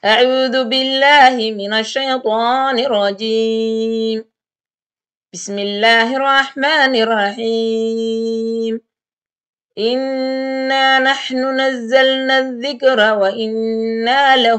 أعوذ بالله من الشيطان الرجيم بسم الله الرحمن الرحيم إنا نحن نزلنا الذكر وإنا له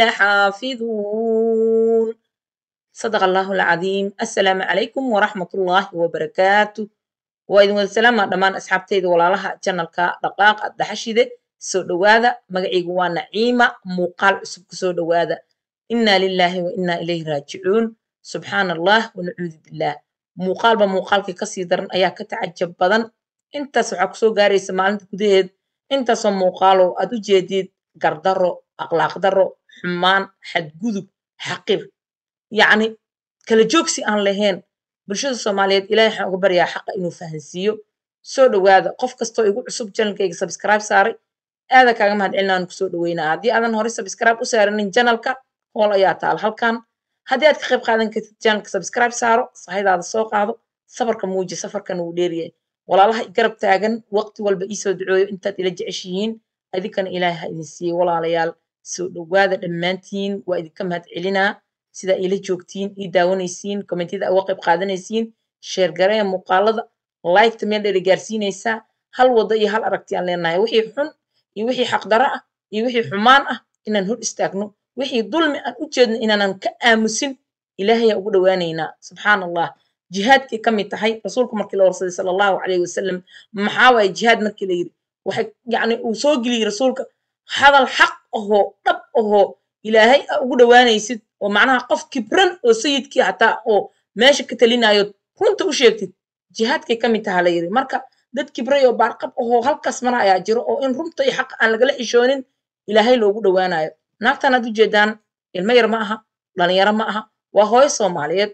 لحافظون صدق الله العظيم السلام عليكم ورحمة الله وبركاته وإذن والسلام دمان أصحابتي ولا لها جنالك دقاق الدحشيدة soo dhowaada magacaygu waa naciima muuqaal cusub kusoo dhowaada inaa lilaahi wa inaa ilayhi raajicuun subxaana allah wanacuudu billaah muuqaalba muuqaalkii kasii daran ayaa ka tacajab badan intaas waxaa kusoo gaaraysa maalinta gudaheed intaasoo muuqaalow aad u jeedid gardaro akhlaaq daro xumaan xadgudub xaqir yacni kala joogsi aan lahayn bulshada soomaaliyeed ilahay waxaan uga baryaa xaqa inuu fahansiiyo soo dhowaada qof kastoo igu cusub janalkayga subscribe saaray aada kaaga mahad celinaan kusoo dhaweynaa haddii aadan horey subscribe u saaranin janalka hool ayaa taal halkan haddii aad ka qayb qaadan kartid janalka subscribe saaro sahaydaada soo qaado safarka muuji safarkan wuu dheeryahay walaalaha i garab taagan waqti walba iisoo ducooyo intaad ila jeceshihiin idinkana ilaahay ha idin siiyey walaalayaal soo dhowaada dhammaantiin waa idinka mahad celinaa sidaa iila joogtiin ii daawanaysiin kommentiyada uga qayb qaadanaysiin sheer gareeya muuqaalada liketa meel dheeri gaarsiinaysaa hal waddo iyo hal aragti aan leenahay wixii xun iyo wixii xaqdaro ah iyo wixii xumaan ah inaan hor istaagno wixii dulmi aan u jeedno inaanan ka aamusin ilaahayaa ugu dhowaanaynaa subxaana allah jihaadkay ka mid tahay rasuulku markii la warsaday sala allahu calayhi wasalam maxaa waaye jihaad markii la yidhi waxay yacni uu soo geliyey rasuulka hadal xaq ahoo dhab ahoo ilaahay a ugu dhowaanaysid oo macnaha qof kibran oo sayidkii hataa oo meesha ka talinayo runta u sheegtid jihaadkay ka mid taha la yidhi marka dad kibray oo baarqab ahoo halkaas mara ayaa jiro oo in runta iyo xaqa aan lagala xishoonin ilaahay loogu dhowaanayo naagtan aad u jeedaan ilmo yar ma aha dhalinyaro ma aha waa hooyo soomaaliyeed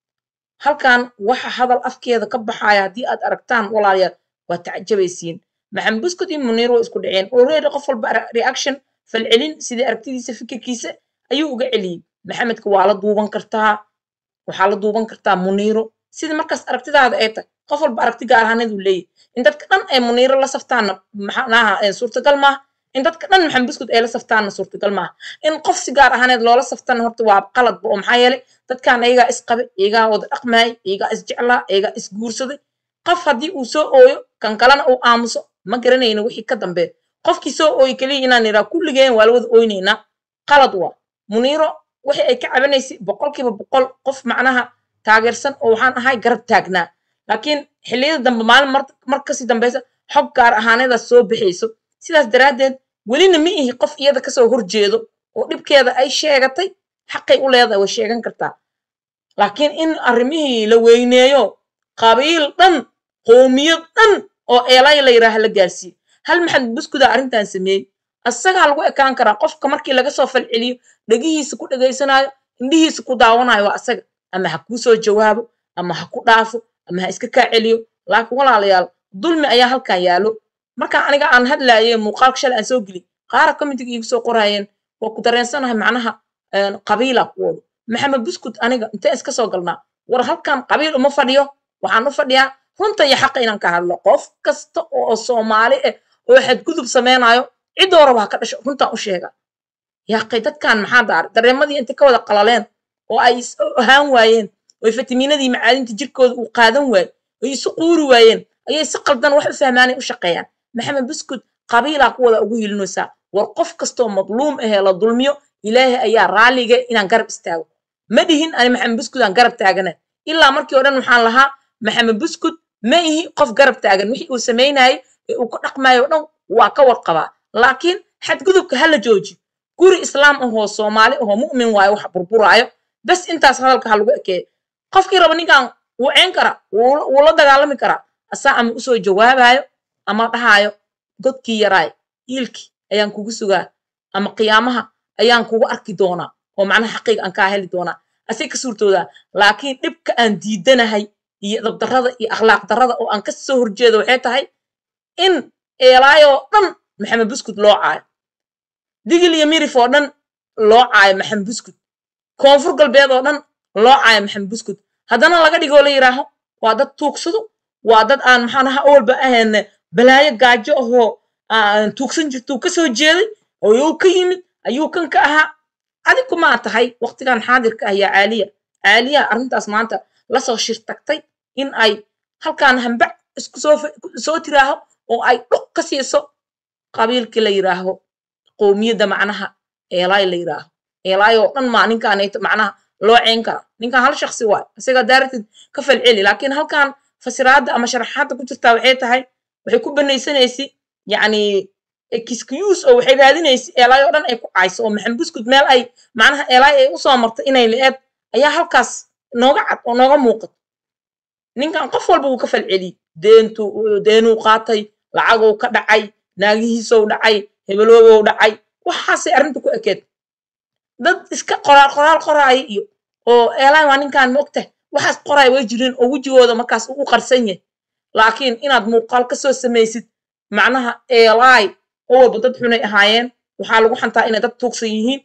halkan waxa hadal afkeeda ka baxaya haddii aad aragtaan walaalayaal waa tacajabaysiin maxamed buskut iyo muniir waa isku dhaceen already qof walba reaction falcelin sidii aragtidiisa fikirkiisa ayuu uga celiyey maxamedka waa la duuban kartaa waxaa la duuban kartaa muniiro sida markaas aragtidaada ay tahay qof walba aragti gaar ahaaneed uu leeyahy in dadka dhan ay muniiro la saftaanna maxanaha suurtagal maaha in dadka dhan maxamed buskut ay la saftaanna suurtagal maaha in qof si gaar ahaaneed loola saftana horta waa qaladba oo maxaa yeelay dadkan iyagaa isqabe iyagaa wada dhaqmaayay iyagaa isjeclaa iyagaa isguursaday qof haddii uu soo ooyo kan kalena uu aamuso ma garanayno wixii ka dambeeya qofkii soo ooyi keliya inaan iraa kulligeen waa la wada ooynaynaa qalad waa muniiro wixii ay ka cabanaysay boqolkiiba boqol qof macnaha taageersan oo waxaan ahay garab taagnaa laakiin xilliyada dambe maalin mar kasii dambeysa xog gaar ahaaneedaas soo bixayso sidaas daraaddeed welina ma ihi qof iyada kasoo horjeedo oo dhibkeeda ay sheegatay xaqay u leedahay way sheegan kartaa laakiin in arrimihii la weyneeyo qabiil dhan qoomiyad dhan oo eelay la yidhaaha la gaarsiiyo hal maxamed buskudaa arrintan sameeyey asagaa lagu ekaan karaa qofka markii laga soo falceliyo dhegihiisa ku dhegaysanaayo indhihiisa ku daawanayo waa asaga ama ha kuu soo jawaabo ama ha ku dhaafo ama ha iska kaa celiyo laakiin walaalayaal dulmi ayaa halkan yaalo markaan aniga aan hadlaaye muuqaalka shalay aan soo geliy qaara committiga iigu soo qoraayeen waa ku dareensanahay macnaha qabiila ku wado maxamed buskut aniga intee iska soo galnaa war halkan qabiil uma fadhiyo waxaan u fadhiyaa runta iyo xaqa inaan ka hadlo qof kasta oo soomaali ah oo xadgudub samaynayo ciddoo raba ha ka dhasho runtaan u sheega yaaqay dadkan maxaa daaray dareemadii intay ka wada qalaleen oo ay is ahaan waayeen oo fatimiinadii macaadinta jirkooda uu qaadan waayo oy isu quuri waayeen ayay si qaldan wax u fahmaanay u shaqeeyaan maxamed buskut qabiilaa ku wada ugu hilinaysaa war qof kastoo madluum ahee la dulmiyo ilaahay ayaa raalliga inaan garab istaago ma dhihin ani maxamed buskut aan garab taagana ilaa markii o dhan waxaan lahaa maxamed buskut ma ihi qof garab taagan wixii uu samaynayay ee uu ka dhaqmayo o dhan waa ka warqabaa laakiin xadgudubka ha la joojiyo guri islaam ahoo soomaali ahoo mu'min waayo wax burburaayo bas intaas hadalka ha lagu ekeeyo qofkii raba ninkan wuu ceen karaa wuu la dagaalami karaa asaa ama usoo jawaabayo ama dhahaayo godkii yaraay iilkii ayaan kugu sugaa ama qiyaamaha ayaan kugu arki doonaa oo macnaha xaqiiga aan kaa heli doonaa asay ka suurtoodaa laakiin dhibka aan diidanahay iyo dabdarrada iyo akhlaaq darrada oo aan ka soo horjeedo waxay tahay in eelaayoo dhan maxamed buskut loo caayo digil iyo mirif oo dhan loo caayo maxamed buskut koonfur galbeed oo dhan loo caayo maxamed buskut haddana laga dhigoo la yidhaaho waa dad tuugsado waa dad aan maxaanaha awalba ahayn balaayo gaajo ahoo tuugsan jirtuu ka soo jeeday oo yuu ka yimid ayuu kan ka ahaa adigu maa tahay waqtigan xaadirka ah yaa caaliya caaliya arrintaas maanta lasoo shir tagtay in ay halkaan hambac isku soo soo tiraaho oo ay dhuq ka siiso qabiilkii la yidhaaho qowmiyadda macnaha eelaay la yidhaaho eelaay oo dhan maa ninkaanayto macnaha loo ceyn kara ninkan hal shaksi waay isaga daaratid ka falceli laakiin halkan fasiraadda ama sharaxaadda ku jirtaa waxay tahay waxay ku banaysanaysi yacni excuse oo waxay raadinaysa eelaay oo dhan ay ku cayso oo maxamed buskud meel ay macnaha eelaay ay usoo martay inay la-eed ayaa halkaas nooga cad oo nooga muuqato ninkan qof walba wuu ka falceliyey deentu deenuu qaatay lacaguu ka dhacay naagihiisou dhacay hebeloobow dhacay waxaasay arrinta ku ekeed dad iska qoraal qoraal qoraaya iyo oo eelaay waa ninkan ma ogtahay waxaas qoraay way jireen oo wejigooda markaas uu qarsan yahay laakiin inaad muuqaal ka soo samaysid macnaha eelaay oo walba dad xunay ahaayeen waxaa lagu xantaa inay dad tuugsan yihiin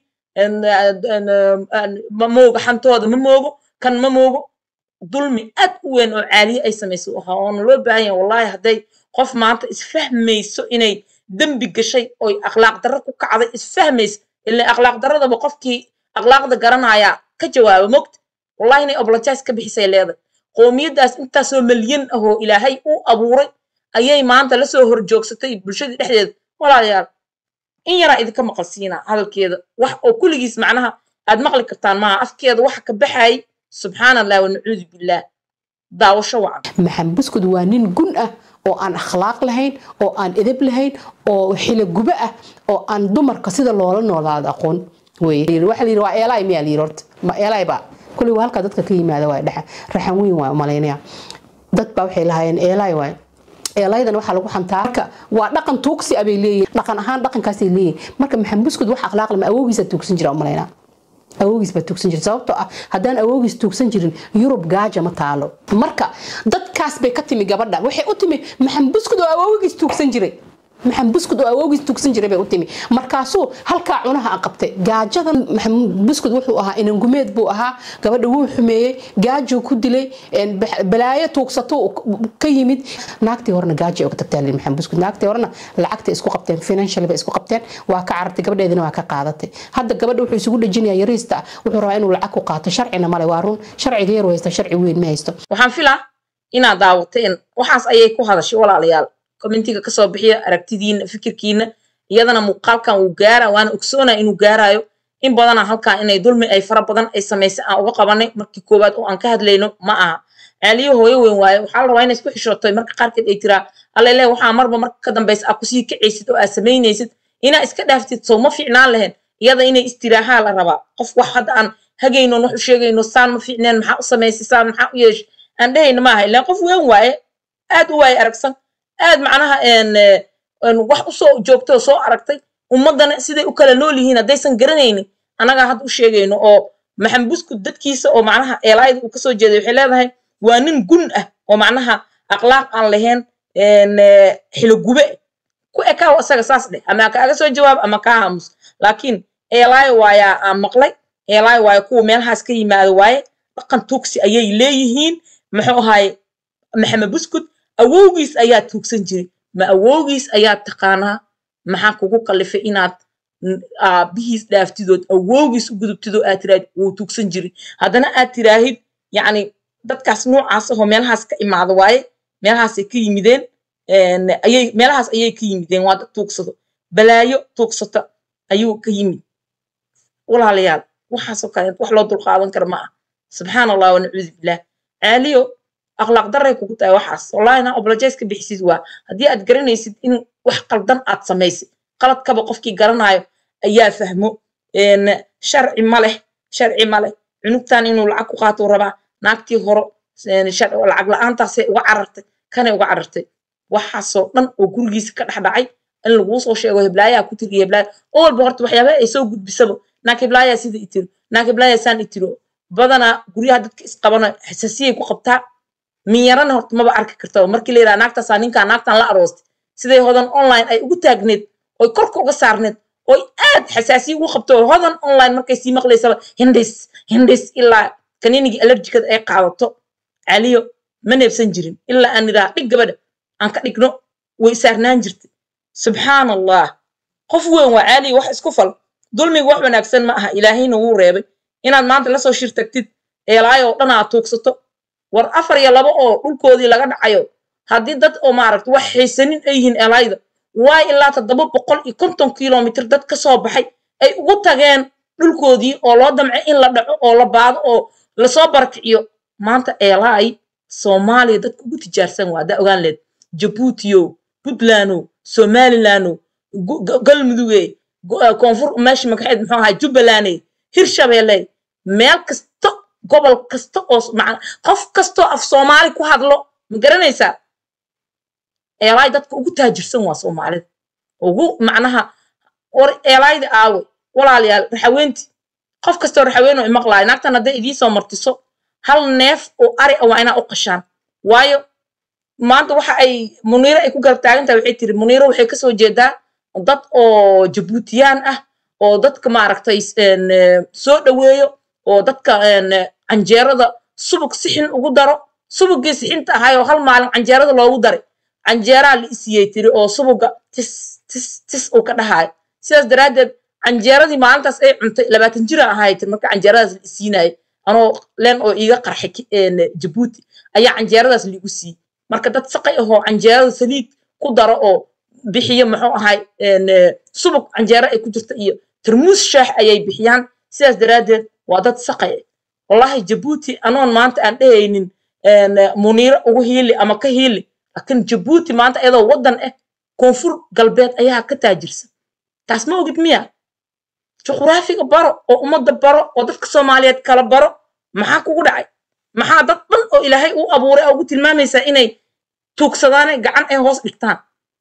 ma moogo xantooda ma moogo kan ma moogo dulmi aad u weyn oo caaliye ay samayso ahaa oona loo baahan yahay wallahi hadday qof maanta isfahmayso inay dembi gashay oy akhlaaq darro ku kacday isfahmayso ilaa akhlaaq darradaba qofkii akhlaaqda garanayaa ka jawaaba mogta wallahi inay obologize ka bixisay leedahay qoomiyaddaas intaasoo malyan ah oo ilaahay u abuuray ayay maanta lasoo horjoogsatay bulshadii dhexdeeda walaalayaal in yaraa idinka maqalsiinaa hadalkeeda wax oo kulligiis macnaha aad maqli kartaan maaha afkeeda waxa ka baxayay subxaana allah wanacuudu billaah daawasho wacan maxamed buskud waa nin gun ah oo aan akhlaaq lahayn oo aan edeb lahayn oo xilogubo ah oo aan dumarka sida loola noolaado aqoon waxa layidhi waa eelaay miyaa layidhi horta ma eelaay baa kulli waa halkaa dadka ka yimaada waa dhexa raxan weyn waa umalaynaya dad baa waxay lahaayeen eelaay waay eelaydan waxaa lagu xantaa marka waa dhaqan tuugsi abay leeyihin dhaqan ahaan dhaqankaasay leeyihin marka maxamed buskud wax akhlaaq lama awoogiisa tuugsan jira umalaynaa awoogiis baa tuugsan jira sababtoo ah haddaan awoogiis tuugsan jirin yurub gaaja ma taalo marka dadkaas bay ka timi gabadha waxay u timi maxamed buskud oo awoogiis tuugsan jiray maxamed buskud oo awoogiis tuugsan jiray bay u timi markaasuu halkaa cunaha a qabtay gaajada maxamed buskud wuxuu ahaa inangumeed buu ahaa gabadha wuu xumeeyey gaajuu ku dilay balaayo tuugsato ka yimid naagtii horena gaaja uga tagtaa lii maxamed buskud naagtii horena lacagta isku qabteen financial bay isku qabteen waa ka carartay gabadheedina waa ka qaadatay hadda gabadha wuxuu isugu dhejinayaa yariista wuxuu rabaa inuu lacag ku qaato sharcina male waa run sharciga yar haysta sharci weyn ma haysto waxaan filaa inaad daawateen waxaas ayay ku hadashay walaalayaal commentiga kasoo bixiya aragtidiina fikirkiina iyadana muuqaalkan wuu gaara waana ogsoonaa inuu gaarayo in badana halkan inay dulmi ay fara badan ay samaysay aan uga qabanay markii koowaad oo aan ka hadlayno ma aha caaliyo hooyo weyn waaye waxaa la rabaa inay isku xishootay marka qaarkeed ay tiraa allele waxaa marba marka ka dambaysa aa kusii kacaysid oo aad samaynaysid inaa iska dhaaftid soo ma fiicnaan lahayn iyada inay istiraahaa la rabaa qof wax hadda aan hagaynon wax u sheegayno saan ma fiicneen maxaa u samaysay saan maxaa u yeeshay aan dhehayna maaha ilaan qof weyn waaye aad u waaye aragsan aad macnaha wax usoo joogtay oo soo aragtay ummaddana siday u kala nool yihiin haddaysan garanaynin annagaa hadda u sheegayno oo maxamed buskud dadkiisa oo macnaha eelaayada uu kasoo jeeday waxay leedahay waa nin gun ah oo macnaha akhlaaq aan lahayn xilogube ku ekaaw asaga saas dheh ama kaaga soo jawaab ama kaa haamus laakiin eelaayo waayaa aan maqlay eelaayo waayo kuwa meelahaas ka yimaado waaye dhaqan tuugsi ayay leeyihiin muxuu ahaye maxamed buskud awowgiis ayaa tuugsan jiray ma awowgiis ayaa taqaanaa maxaa kugu kallifay inaad aabihiis dhaaftidood awowgiis u gudubtidoo aad tiraahid wuu tuugsan jiray haddana aad tiraahid yacni dadkaas noocaas ahoo meelahaas ka imaado waaye meelahaasay ka yimideen ayay meelahaas ayay ka yimideen waa dad tuugsado balaayo tuugsata ayuu ka yimid walaalayaal waxaasoo kale wax loo dulqaadan kara ma ah subxaan allah wanacuudu billah caaliyo akhlaaq daray kugu tahay waxaas wallahi inaa obologize ka bixisid waa haddii aad garanaysid in wax qaldan aad samaysay qaladkaba qofkii garanaayo ayaa fahmo sharci ma leh sharci ma leh cunugtan inuu lacag ku qaatuu rabaa naagtii horo lacag la-aantaasay uga carartay kanay uga carartay waxaasoo dhan oo gurigiisa ka dhex dhacay in laguu soo sheego heblaayaa ku tiriyo heblaaya oo walba horta waxyaabaha ay soo gudbisaba naag heblaayaa sida itiro naag heblaayaa saan itiro badanaa guryaha dadka isqabana xasaasiyay ku qabtaa minyarana horta maba arki karta markii la yidhaha naagtaasaa ninkaa naagtan la aroostay siday hodan online ay ugu taagneed oy korka uga saarneed oy aad xasaasiya ugu qabto hodan online markay sii maqlaysaba hindhis hindhis ilaa kaniinigii allerjikada ay qaadato caliyo ma neebsan jirin ilaa aan idhaha dhig gabadha aan ka dhigno way saarnaan jirtay subxaan allah qof weyn waa caaliyo wax isku fal dulmiga wax wanaagsan ma aha ilaahayna wuu reebay inaad maanta lasoo shir tagtid eelaay oo dhan aad tuugsato war afar iyo laba oo dhulkoodii laga dhacayo haddii dad oo maaragta wax haysanin ay yihiin eelaayda waay ilaa toddoba boqol iyo konton kilomitr dad ka soo baxay ay ugu tageen dhulkoodii oo loo damcay in la dhaco oo la baado oo lasoo barakiciyo maanta eelaay soomaaliya dadka ugu tijaarsan waa haddaa ogaan leed jabuutiyo puntlandow somalilandow galmuduge koonfur meesha magaxeed muxuu ahaa jubbalandey hirshabeelle meel kasta gobol kasta oo qof kastoo af soomaali ku hadlo ma garanaysaa eelaay dadka ugu taajirsan waa soomaalida ugu macnaha war eelaayda aawe walaalayaal raxaweenti qof kastoo raxaweenoo imaqlaayo naagtan hadday idiin soo martiso hal neef oo ari ah waa inaa u qashaan waayo maanta waxa ay muniiro ay ku garab taagan tahay waxay tiri muniiro waxay kasoo jeedaa dad oo jabuutiyaan ah oo dadka maaragtay soo dhoweeyo oo dadka canjeerada subug sixin ugu daro subugii sixinta ahaayoo hal maalin canjeerada loogu daray canjeeraa la isiyey tiri oo subuga tis tis tis uu ka dhahaayo sidaas daraaddeed canjeeradii maalintaas ay cuntay labaatan jira ahaay tiri marka canjeeradaas la isiinayay anoo leen oo iiga qarxay jabuuti ayaa canjeeradaas liigu siiyey marka dad saqay ahoo canjeerada saliid ku daro oo bixiyo muxuu ahay subug canjeero ay ku jirta iyo tarmuus shaax ayay bixiyaan sidaas daraaddeed waa dad saqay wallahi jabuuti anoon maanta aan dhehaynin muniiro ugu hiili ama ka hiili laakiin jabuuti maanta iyadoo waddan ah koonfur galbeed ayaa ka taajirsan taas ma ogid miya juquraafiga baro oo ummadda baro oo dadka soomaaliyeed kala baro maxaa kugu dhacay maxaa dad dhan oo ilaahay u abuuray oo ugu tilmaamaysaa inay tuugsadaane gacan ay hoos dhigtaan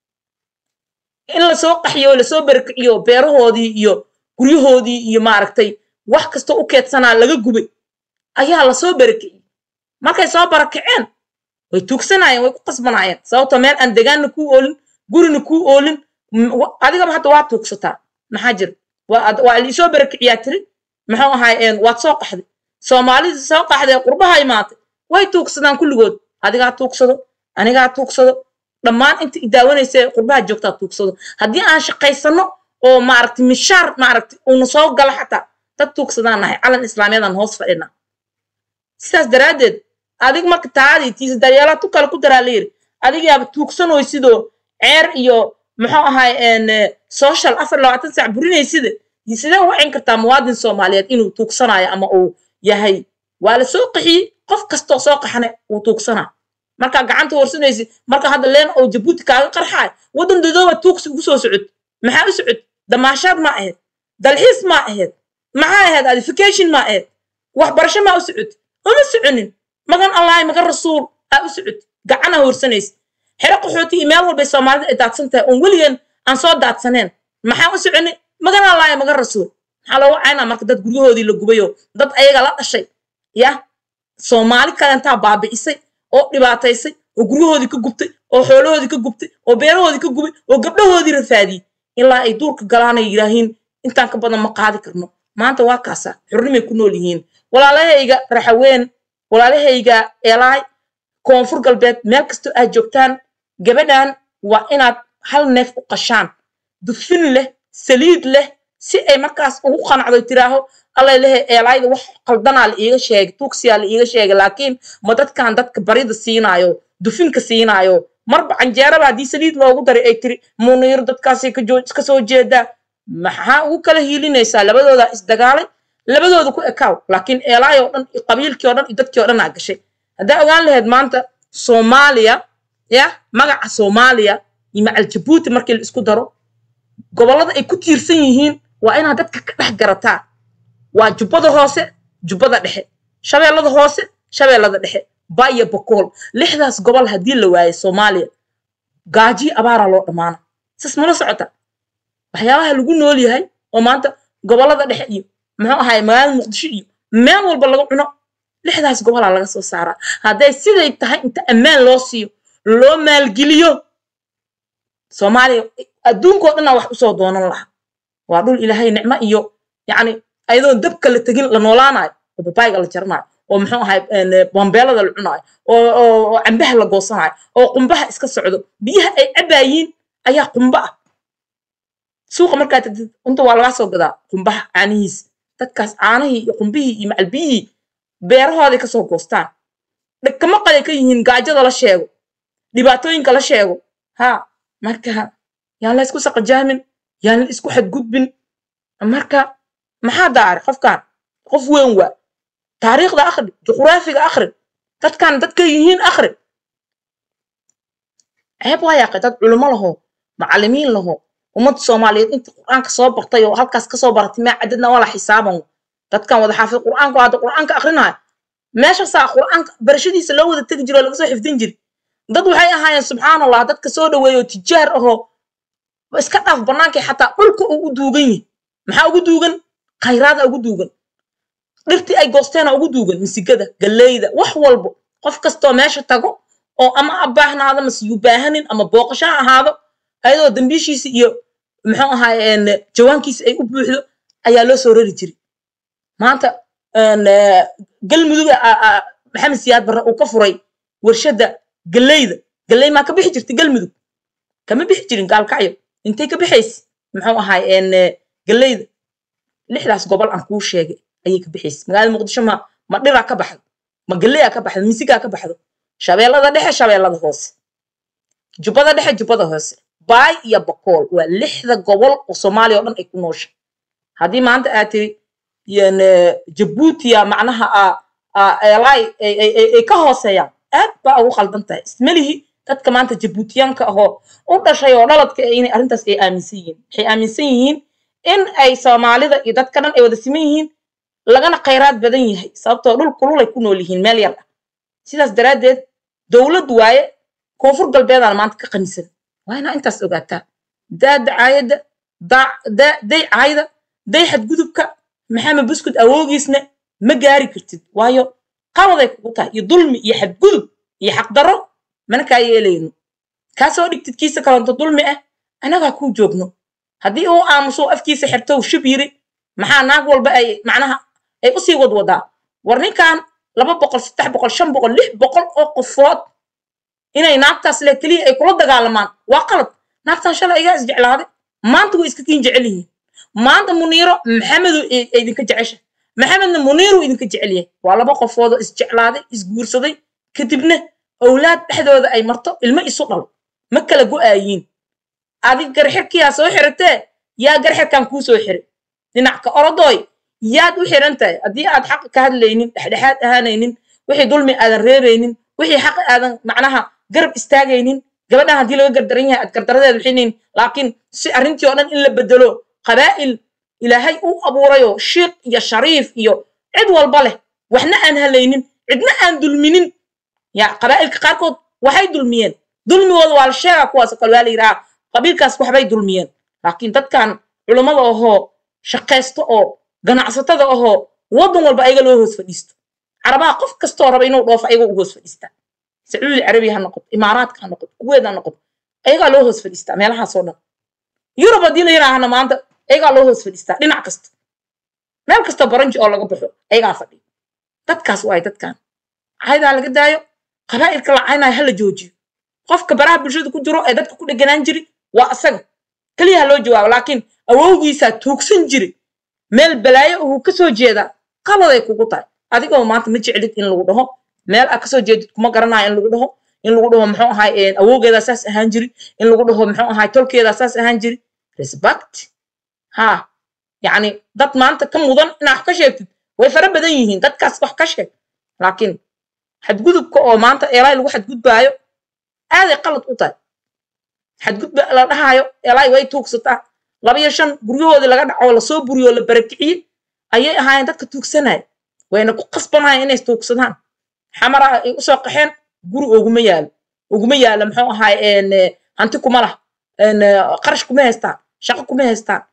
in lasoo qaxiyo oo lasoo barakiciyo beerahoodii iyo guryahoodii iyo maaragtay wax kastoo u keedsanaa laga gubay ayaa lasoo barakiciyey markay soo barakiceen way tuugsanayeen way ku qasbanayeen sababto meel aan degaanna kuu oolin gurina kuu oolin adigaba hadda waa tuugsataa maxaa jira waa liisoo barakiciyaa tiri muxuu ahay waad soo qaxday soomaalida soo qaxday qurbaha imaatay way tuugsadaan kulligood adigaa tuugsado anigaa tuugsado dhammaan inta idaawanaysa qurbaha joogtaa tuugsado haddii aan shaqaysano oo maaragtay mishaar maaragtay uuna soo gala xataa dad tuugsadaan nahay calan islaamiyadaan hoos fadhina sidaas daraaddeed adig marka taadii tiisa daryeelaa tu kale ku daraa layiri adigaaba tuugsanoy sidoo ceer iyo muxuu ahay social afar labaatan saac burinaysida sidee u wacin kartaa muwaadin soomaaliyeed inuu tuugsanayo ama uu yahay waa la soo qaxiyey qof kastoo soo qaxana uu tuugsanaa markaa gacanta horsanaysi marka hadda leen oo jabuuti kaaga qarxaay waddan dadooba tuugsi ugu soo socod maxaa u socod damaashaad ma ahayd dalxiis ma ahayd maxaa ahayd adification ma ahayd waxbarasho maa u socod uma soconin magan allahi magan rasuul aa u socod gacana horsanaysi xero qaxooti iyo meel walbay soomaalida ay daadsan tahay oon weligeen aan soo daadsaneen maxaa u soconi magan allahi magan rasuul maxaa loogu caynaa marka dad guryahoodii la gubayo dad ayaga la dhashay ya soomaali kalentaa baabi'isay oo dhibaataysay oo guryahoodii ka gubtay oo xoolahoodii ka gubtay oo beerahoodii ka gubay oo gabdhahoodii rafaadiyey ilaa ay duurka galaanay yidhaahiin intaan ka badan ma qaadi karno maanta waa kaasa xurnimay ku nool yihiin walaalahayga raxaween walaalahayga eelaay koonfur galbeed meel kastoo aad joogtaan gabadhan waa inaad hal neef u qashaan dufin leh saliid leh si ay markaas ugu qanacdo tiraaho allay lehe eelaayda wax qaldanaa la iiga sheegay tuugsiyaa la iiga sheegay laakiin ma dadkan dadka barida siinaayo dufinka siinaayo marba canjeeraba haddii saliid loogu daray ay tiri muniiro dadkaasay ka soo jeedaa maxaa ugu kala hiilinaysaa labadoodaa isdagaalay labadooda ku ekaaw laakiin eelaay oo dhan iyo qabiilkii o dhan iyo dadkii o dhan aa gashay haddaa ogaan lahayd maanta soomaaliya ya magaca soomaaliya iyo macal jabuuti markii la isku daro gobollada ay ku tiirsan yihiin waa inaad dadka ka dhex garataa waa jubbada hoose jubbada dhexe shabeellada hoose shabeellada dhexe baiyo bokool lixdaas gobol haddii la waayo soomaaliya gaajiyo abaaraa loo dhammaana sas mala socota waxyaabaha lagu nool yahay oo maanta gobollada dhexe iyo muxuu ahaay magaalada muqdisho iyo meel walba laga cuno lixdaas gobolaa laga soo saaraa hadday siday tahay inta ammaan loo siiyo loo maalgeliyo soomaaliya adduunkao dhanaa wax usoo doonan lahaa waa dhul ilaahay nicmo iyo yacni ayadoon dabka la tegin la noolaanayo oo babaayga la jaranayo oo muxuu ahay bambeelada la cunaayo oo cambaha la goosanayo oo qumbaha iska socdo biyaha ay cabayiin ayaa qumba ah suuqa markaa tagtid unta waa lagaa soo gadaa qumbaha caanihiis dadkaas caanihii iyo qumbihii iyo macalbiyihii beerahooday kasoo goostaan dhakama qaday ka yihiin gaajada la sheego dhibaatooyinka la sheego ha marka yaan la isku saqajaamin yaan la isku xadgudbin marka maxaa daari qofkan qof weyn waa taariikhda akhri juqraafiga akhri dadkan dadka yihiin akhri ceeb waa yaaqay dad culimo laho macallimiin laho ummadda soomaaliyeed inta qur'aanka soo bartay oo halkaas kasoo baratay maa cadadna wala xisaaban dadkan wada xaafid qur'aanku hadda qur'aanka akrinaya meeshaasaa qur'aanka barashadiisa loo wada tegi jiro oo laga soo xifdin jiri dad waxay ahaayeen subxaan allah dadka soo dhaweeyo tijaar ahoo iska dhaaf bannaankii xataa dhulka uu u duugan yihi maxaa ugu duugan khayraada ugu duugan dhirtii ay goosteena ugu duugan misigada galleyda wax walbo qof kastoo meesha tago oo ama abaahnaado mase yuu baahanin ama booqasho ha ahaado ayadoo dambiishiisa iyo muxuu ahaayeen jawaankiisa ay u buuxdo ayaa loo soo rari jiray maanta galmudug maxamed siyaad barre uu ka furay warshadda galleyda galley maa ka bixi jirta galmudug kama bixi jirin gaalkacyo intay ka bixaysa muxuu ahaayeen galleyda lixdaas gobol aan kuu sheegay ayay ka bixaysa magaalada muqdisho ma ma dhiraa ka baxdo ma galleyaa ka baxdo misigaa ka baxdo shabeellada dhexe shabeellada hoose jubbada dhexe jubbada hoose baay iyo bakool waa lixda gobol oo soomaaliya oo dhan ay ku noosha haddii maanta aad tiri jabuutiya macnaha elay ay ka hooseeyaan aad baa ugu qaldan tahay ismelihi dadka maanta jabuutiyaanka ahoo u dhashay oo dhaladka inay arrintaas ay aaminsan yihiin waxay aaminsan yihiin in ay soomaalida iyo dadka dhan ay wada siman yihiin lagana khayraad badan yahay sababtoo dhul kululay ku nool yihiin meel yar ah sidaas daraaddeed dowlad waaye koonfur galbeedaan maanta ka qanisan waa inaa intaas ogaataa daa dacaayadda day caayda day xadgudubka maxamed buskud awoogiisna ma gaari kartid waayo qabaday kugu tahay iyo dulmi iyo xadgudub iyo xaqdarro mana kaa yeelayno kaa soo dhigtid kiisa kalonto dulmi ah annagaa kuu joogno haddii uu aamuso afkiisa xirtow shib yiri maxaa naag walba ay macnaha ay usii wadwadaa war ninkan laba boqol saddex boqol shan boqol lix boqol oo qofood inay naagtaas le keliya ay kula dagaalamaan waa qalad naagtan shalay igaa isjeclaaday maanta way iska kiin jecel yihiin maanta muniiro maxamedu idinka jecesha maxamedna muniiru idinka jecel yahay waa laba qofoodoo isjeclaaday isguursaday kadibna owlaad dhexdooda ay marto ilmo isu dhalo ma kala go'aayiin adig garxirkiyaa soo xiratee yaa garxirkan kuu soo xiray dhinac ka orodooy yaad u xiran tahay haddii aad xaqa ka hadlaynin dhexdhexaad ahaanaynin wixii dulmi aadan reebaynin wixii xaqa aadan macnaha garab istaagaynin gabadhan haddii laga gardaran yahay aad gardaradeed wixinayn laakiin si arrintii oo dhan in la bedelo qabaa'il ilaahay u abuurayoo shiiq iyo shariif iyo cid walba leh waxna aan halaynin cidna aan dulminin ya qabaa'ilka qaarkood waxay dulmiyeen dulmigooda waa la sheegaa kuwaasoo kale waa la yidhaha qabiilkaas waxbay dulmiyeen laakiin dadkan culummada ahoo shaqaysto oo ganacsatada ahoo waddan walba ayaga loo hoos fadhiisto carabaha qof kastoo raba inuu dhoofo ayaga u hoos fadhiistaa sacuudi carabiya ha noqoto imaaraadka ha noqoto kuweed ha noqoto ayagaa loo hoos fadhiistaa meelahaasoo dhan yurub haddii la yidhaahana maanta ayagaa loo hoos fadhiistaa dhinac kasta meel kasta baranji oo laga baxo ayagaa fadhiyo dadkaas waay dadkan caydaa laga daayo qabaa'ilka la caynayo ha la joojiyo qofka baraha bulshada ku jiro ee dadka ku dheganaan jiri waa asaga keliya ha loo jawaabo laakiin awowgiisaa tuugsan jiri meel balaayo uhuu kasoo jeedaa qaladay kugu tahay adigoo maanta ma jeclid in lagu dhaho meel aad kasoo jeedid kuma garanayo in lagu dhaho in lagu dhaho muxuu ahay awowgeedaa saas ahaan jiri in lagu dhaho muxuu ahay tolkeedaa saas ahaan jiri respect ha yacni dad maanta ka mudan inaa wax ka sheegtid way fara badan yihiin dadkaas wax ka sheeg laakiin xadgudubka oo maanta eelaay lagu xadgudbaayo aaday qalad u tahay xadgudba la dhahaayo eelaay way tuugsataa laba iyo shan guryahoodii laga dhaco lasoo buriyoo la barakiciyey ayay ahaayeen dadka tuugsanaya wayna ku qasbanayeen inay tuugsadaan xamara ay usoo qaxeen guri oguma yaalo oguma yaalo muxuu ahaay hanti kuma lah qarash kuma haystaan shaqo kuma haystaan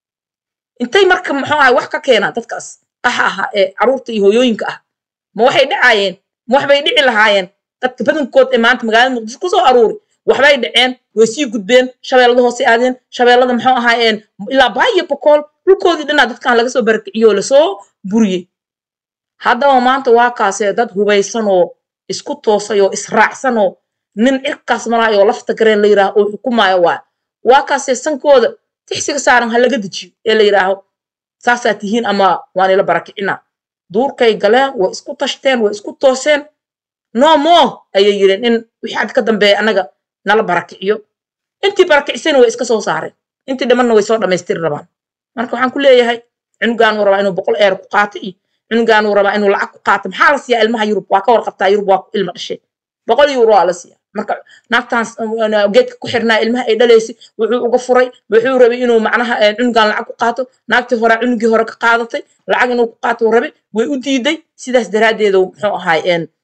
intay marka muxuu ahay wax ka keenaan dadkaas qaxa ahaa ee caruurta iyo hooyooyinka ah ma waxay dhacaayeen ma waxbay dhici lahaayeen dadka badankood ee maanta magaalada muqdisho kusoo aruuri waxbay dhaceen way sii gudbeen shabeellada hoose aadeen shabeellada muxuu ahaayeen ilaa baayo bokool dhulkoodii dhanaa dadkan laga soo barakiciyoo lasoo buriyey haddaba maanta waa kaasee dad hubaysan oo isku toosay oo israacsan oo nin cirkaas malaay oo lafta gareen la yidhaah oo xukumaayo waa waa kaasee sankooda tixsiga saaran ha laga dejiyo ee la yidhaaho saasaa tihiin ama waan ila barakicina duurkay galeen way isku tashteen way isku tooseen no more ayay yidheen in wixii had ka dambeeya annaga nala barakiciyo intii barakicisayna way iska soo saareen intii dhimanna way soo dhammaystiri rabaan marka waxaan ku leeyahay cunugaanuu rabaa inuu boqol eer ku qaato iyo cunugaanuu rabaa inuu lacag ku qaato maxaa la siiyaa ilmaha yurub waa ka warqabtaa yurub waa ilma dhashay boqol euro waa la siiyaa marka naagtaan geedka ku xirnaa ilmaha ay dhalaysay wuxuu uga furay wuxuu rabay inuu macnaha cunugan lacag ku qaato naagtii hore cunugii hore ka qaadatay lacag inuu ku qaato rabay way u diiday sidaas daraaddeedu muxuu ahaay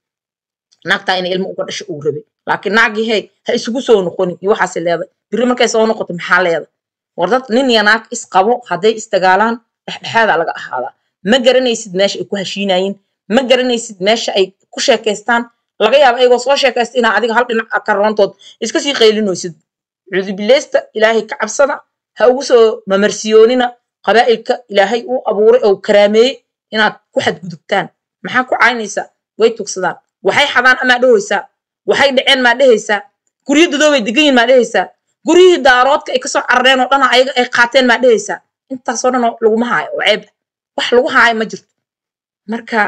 naagtaa inay ilmo uga dhasho uu rabay laakiin naagii hey ha isugu soo noqonin iyo waxaase leeday biri markay soo noqoto maxaa leeda war dad nin iyo naag isqabo hadday isdagaalaan dhexdhexaadaa laga ahaadaa ma garanaysid meesha ay ku heshiinayeen ma garanaysid meesha ay ku sheekaystaan laga yaaba ayagoo soo sheekaysta inaa adiga hal dhinac ka roontood iska sii qaylinoysid cuudubileysta ilaahay ka cabsada ha ugu soo mamarsiyoonina qabaa'ilka ilaahay uu abuuray oo karaameeyey inaad ku xadgudubtaan maxaa ku caynaysaa way tugsadaan waxay xadaan amaa dhehaysaa waxay dhaceen maa dhehaysaa guryo dadoobay degan yihin maa dhehaysaa guryihii daaroodka ay kasoo carareen oo dhana ayaga ay qaateen maa dhehaysaa intaasoo dhan laguma haayo oo ceeb wax lagu haayo ma jirto marka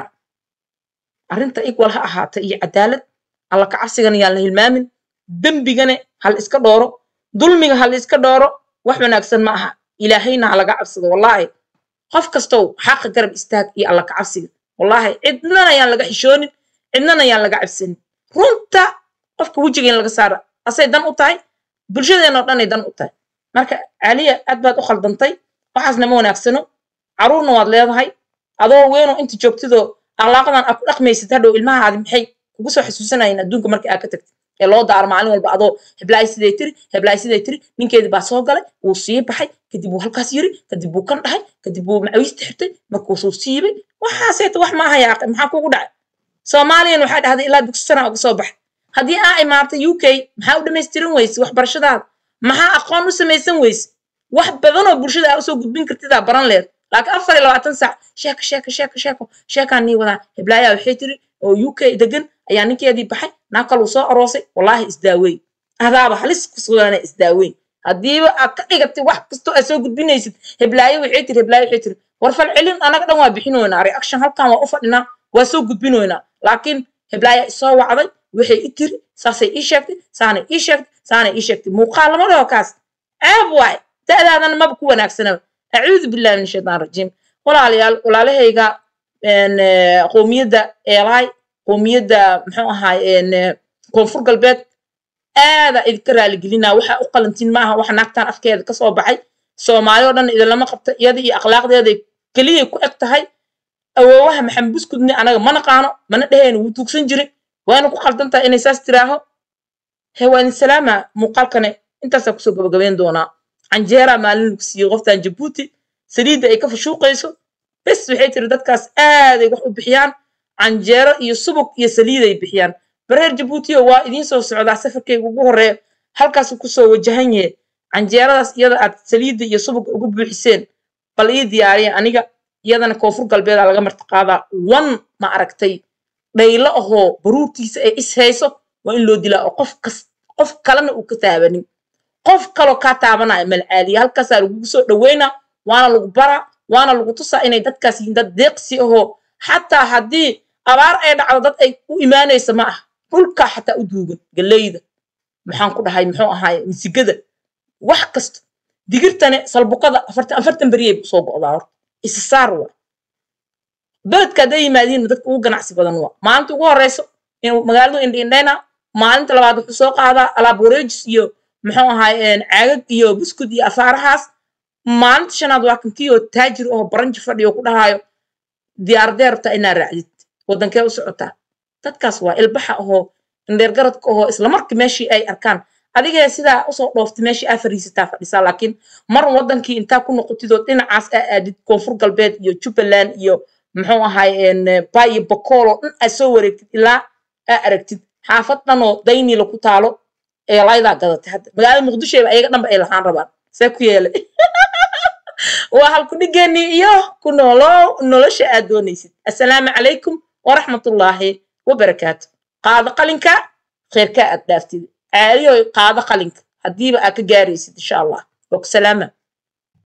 arrinta igwal ha ahaata iyo cadaalad alla kacabsigana yaan la hilmaamin dembigana hal iska dhooro dulmiga hal iska dhooro wax wanaagsan ma aha ilaahayna ha laga cabsado wallaahi qof kastow xaqa garab istaag iyo alla kacabsiga wallaahi cidnana yaan laga xishoonin cidnana yaan laga cabsanin runta qofka wejiga in laga saara asay dan u tahay bulshadeenoo dhanay dan u tahay marka caliya aad baad u khaldantay waxaasna ma wanaagsano caruurna waad leedahay adoo weynoo inta joogtidoo akhlaaqadan aad ku dhaqmaysid hadhow ilmahaadi maxay kugu soo xasuusanayeen adduunka markii aad ka tagtid ee loo daaro maalin walba adoo heblaay siday tiri heblaay siday tiri ninkeedii baa soo galay wuu sii baxay kadib wuu halkaas yiri kadib wuu kan dhahay kadib wuu macawiista xirtay markuusuu siibay waxaaseeta wax maaha yaaqe maxaa kugu dhacay soomaaliyan waxaa dhahday ilaa dugsi sana uga soo baxay haddii aa imaatay u k maxaa u dhamaystiran weyse waxbarashadaada maxaa aqoon u samaysan weyse wax badanoo bulshada aa usoo gudbin kartidaa baran leed laakiin afar iyo labaatan saac sheeko sheeko sheeko sheeko sheekaan nii wadaa heblaayaa waxay tiri oo u k degan ayaa ninkeedii baxay naag kaluu soo aroosay wallaahi isdaaweyn adaaba halis ku sugaana isdaaweyn haddiiba aad ka dhigatay wax kastoo aad soo gudbinaysid heblaayo waxay tiri heblaayo waxay tiri war fal celin anaga dhan waa bixinoynaa reaction halkan waa u fadhinaa waa soo gudbinoynaa laakiin heblaaya isoo wacday waxay i tiri saasay ii sheegtay saanay ii sheegtay saanay ii sheegtay muuqaal lama dhaho kaas ceeb waay da'daadana maba ku wanaagsanaba acuudu billahi min shaytaan rajiim walaalayaal walaalahayga qowmiyadda eelaay qowmiyadda muxuu ahaay koonfur galbeed aada idinka raaligelinaa waxaa u qalantiin maaha waxa naagtaan afkeeda kasoo baxay soomaali oo dhan idinlama qabta iyada iyo akhlaaqdeeday keliyay ku eg tahay awoowaha maxamed buskudni anaga ma naqaano mana dheheen wuu tuugsan jiray waana ku qaldan tahay inay saas tiraaho he waa idin salaama muuqaalkane intaasaa kusoo gabagabeyn doonaa canjeera maalin lagu siiyey qoftan jabuuti saliidda ay ka fashuuqayso bes waxay tiri dadkaas aaday wax u bixiyaan canjeero iyo subug iyo saliiday bixiyaan bareer jabuutiyo waa idiin soo socdaa safarkayga ugu horeeya halkaasuu kusoo wajahan yahe canjeeradaas iyada aad saliidda iyo subuga ugu buuxiseen bal ii diyaariya aniga iyadana koonfur galbeeda laga martiqaadaa wan ma aragtay dhaylo ahoo baruurtiisa ay is hayso waa in loo dilaa oo qof kas qof kalena uu ka taabanin qof kaloo kaa taabanaya malcaaliya halkaasaa lagugu soo dhaweynaa waana lagu baraa waana lagu tusaa inay dadkaas yihiin dad deeqsi ahoo xataa haddii abaar ay dhacdo dad ay u imaanaysa ma ah dhulkaa xataa u duugan galeyda maxaan ku dhahay muxuu ahaay misigada wax kasta digirtane salbuqada afartan afartan beriyay usoo go'daa horta isisaar waa beledka hadday yimaadiin dadka ugu ganacsi badan waa maalinta ugu horeyso inuu magaaladu indhiindhayna maalinta labaad wuxuu soo qaadaa alaab wareejis iyo muxuu ahaay caagag iyo buskud iyo asaarahaas maalinta shanaad waa kankiyo taajir oo baranji fadhiyo ku dhahaayo diyaaradee rabtaa inaa raacdid wadankee u socotaa dadkaas waa ilbaxa ahoo indheergaradka ahoo islamarkii meeshii ay arkaan adigee sidaa usoo dhooftay meeshii aa fariisataa fadhisaa laakiin mar wadankii intaa ku noqotid oo dhinacaas aa aadid koonfur galbeed iyo jubbaland iyo muxuu ahaay ba iyo bakool oo dhan aad soo wareegtid ilaa aa aragtid xaafad dhan oo dayniila ku taalo eelaydaa gadatay hadda magaalada muqdishoba ayaga dhanba ay lahaan rabaan see ku yeelay waa halku dhigeenii iyo ku noolow nolosha aad doonaysid assalaamu calaykum waraxmatullaahi wabarakaatu qaado qalinka kheyrkaa aad dhaaftid caaliyo qaado qalinka haddiiba aad ka gaaraysid insha allah waa ku salaama